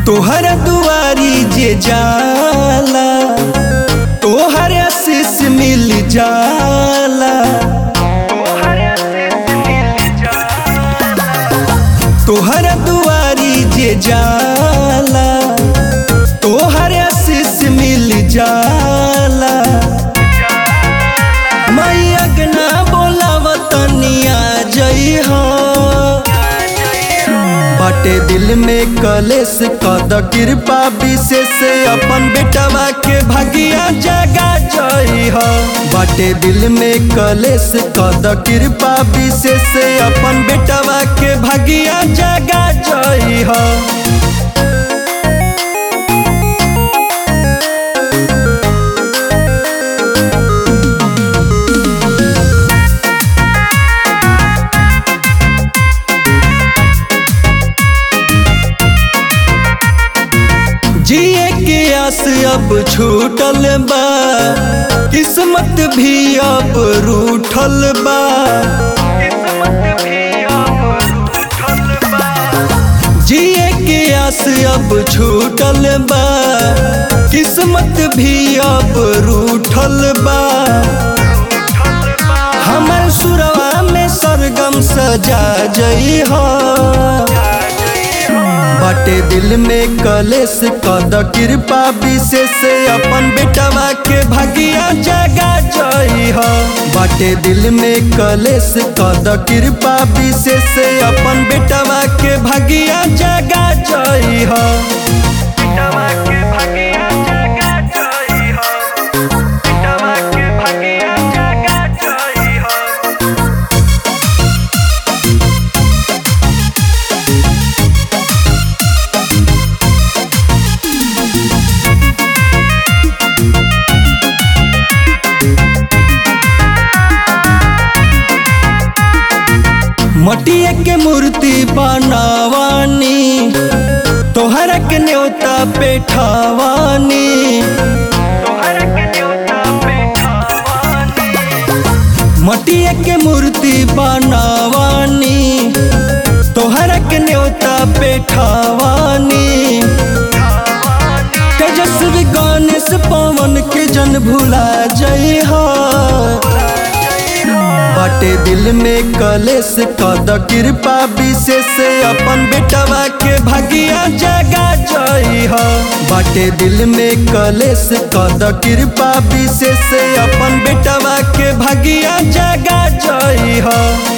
तोहर दुआरी जे जाला तोहर आशीष मिल जाला तोहर दुआरी जे जाला तोहर आशीष मिल जाला मैया के ना बोलावतनिया जई हो बाटे दिल में कलेश कद कृपा विशेष अपन बेटवा के भगिया जगा जई हो बाटे दिल में कलेश कद कृपा विशेष अपन बेटवा के भगिया जगा जई हो जिए के आस अब छूटल बा किस्मत भी अब रूठल बा जिए के आस अब छूटल बा किस्मत भी अब रूठल बा हमर सुरवा में सरगम सजा जई हो बाटे दिल में कलेश कद कृपा विशेष अपन बेटवा के भगिया जगा जई हो बाटे दिल में कलेश कद कृपा विशेष अपन बेटवा के भगिया जगा जई हो बेटवा के भगिया जगा जई हो बेटवा के भगिया जगा जई हो मटिया के मूर्ति बनावानी तोहरा के न्योता पेठावानी तोहर के न्योता पे खावानी मटिया के मूर्ति बनावानी तोहरा के न्योता पेठावानी तेजस्वी गणेश पवन के जन भुला जई हो बाटे दिल में कलेश कद कृपा विशेष अपन बेटवा के भगिया जगा जई हो बाटे दिल में कलेश कद कृपा विशेष अपन बेटवा के भगिया जगा जई हो